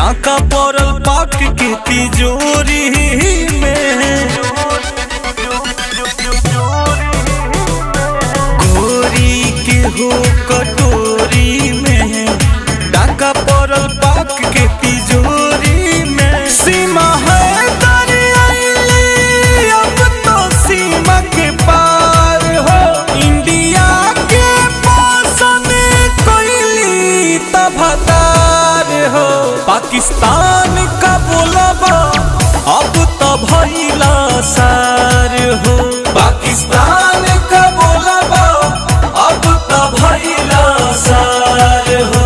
डाका पड़ल पाक के तिजोरी में गोरी के हो कटोरी में डाका पड़ल पाक के तिजोरी में सीमा है दरियाई अब तो सीमा के पार हो इंडिया के मौसम कोयली तबदार हो पाकिस्तान का बोलबा अब तो भइला सार हो पाकिस्तान का बोलबा अब तो भइला सार हो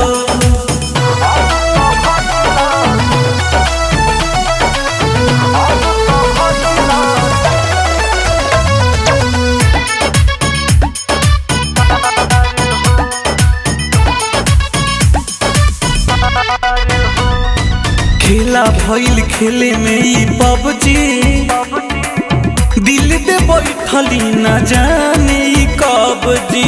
खेला भइल खेले में ई पबजी दिल दे बैठली न जाने ई कब जी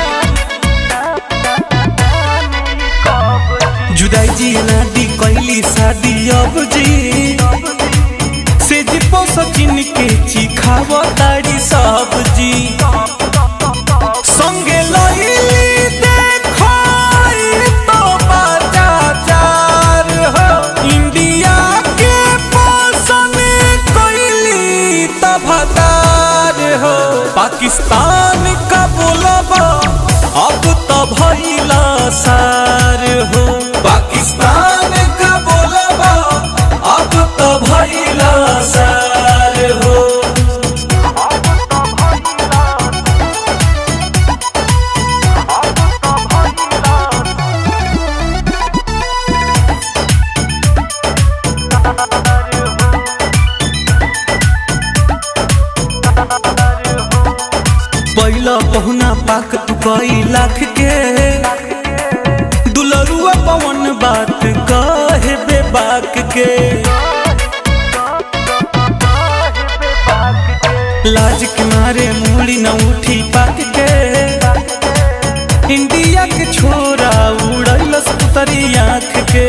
जुदाई जी नादी कैली शादी अब जी से जी सचिन के चिखाव तारी सब्जी संगे लइली देखाई तो बाजार हो इंडिया के मौसम कोयली तबदार हो पाकिस्तान का बोलबा अब तो भइला सार हो पाकिस्तान का बोलबा अब तो भइला सार हो पहिला पहुना पाक तू कई लाख के दुलरुआ पवन बात कहे बेबाक के लाज के मारे मूली न उठी पाक के इंडिया के छोरा उड़ैलस पुतरी आँख के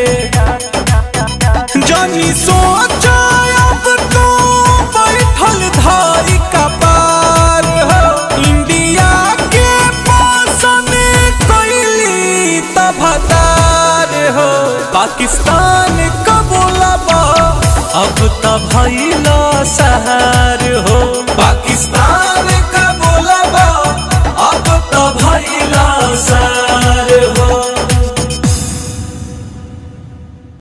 जानी सोचा अब तो बैठल धारी कपार हो इंडिया के मौसम कोयली तबदार हो पाकिस्तान का बोलबा अब तो भइला सहार हो पाकिस्तान